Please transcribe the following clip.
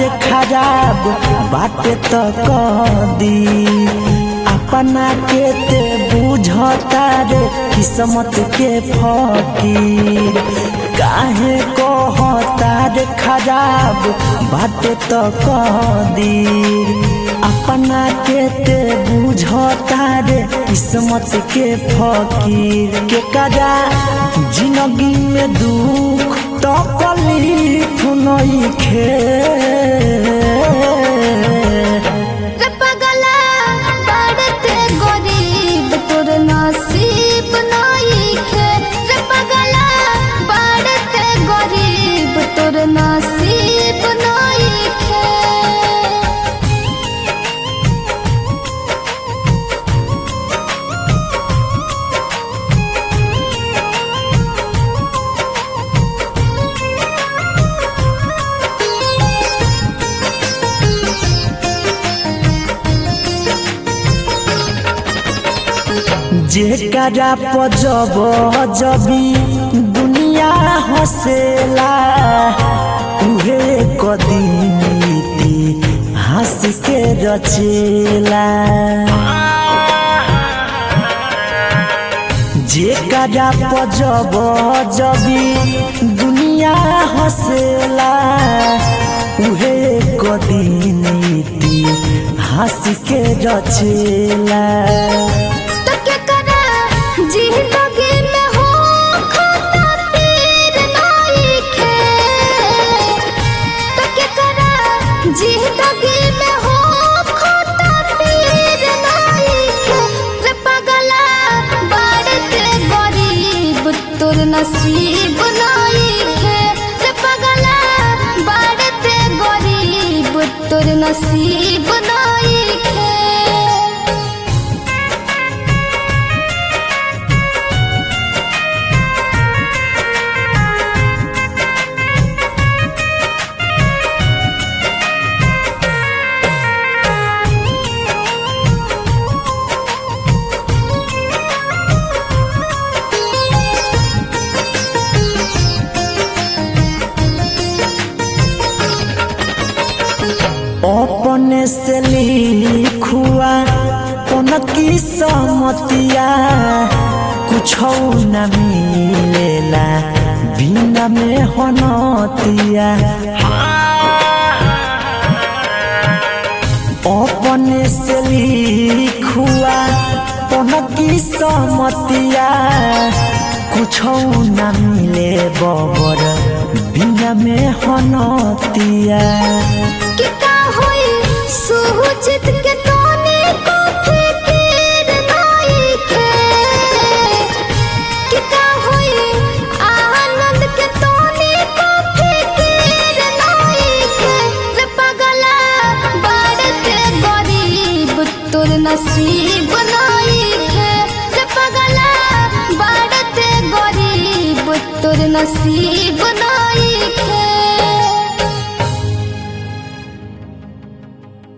रे खराब बाटे तो कदी अपना के ते बुझता रे किस्मत के फकीर काहे कहता रे खराब बाटे तो कदी अपना के ते बुझता रे किस्मत के फकीर के कदा जिंदगी में दुख तो कलीफ नइखे रे पगला बढ़ते गरीब तोर नसीब नइखे रे पगला बढ़ते गरीब तोर नसीब नइखे जेकरा पजब जबी दुनिया हसेला उहे कदीती हंस के रचेला जेकरा पजब जबी दुनिया हसेला उहे कदीती हंस के रचेला तो क्या करा जिंदगी में हो खाता पीर नइखे तो क्या करा जिंदगी में हो खाता पीर नइखे रे पगला बढ़ते गरीब तोर नसीब नइखे रे पगला बढ़ते गरीब तोर नसीब नइखे अपने से लिखुआ कौन की समतिया कुछ न मिलेला बिना में होनतिया अपने से लिखुआ कौन की समतिया कुछ न मिले बबर बिना में होनतिया कि का होई सुहुचित के तोने को फिकिर नइखे कि का होई आनंद के तोने को फिकिर नइखे रे पगला बढ़ते गरीब तोर नसीब नइखे रे पगला बढ़ते गरीब तोर नसीब नइखे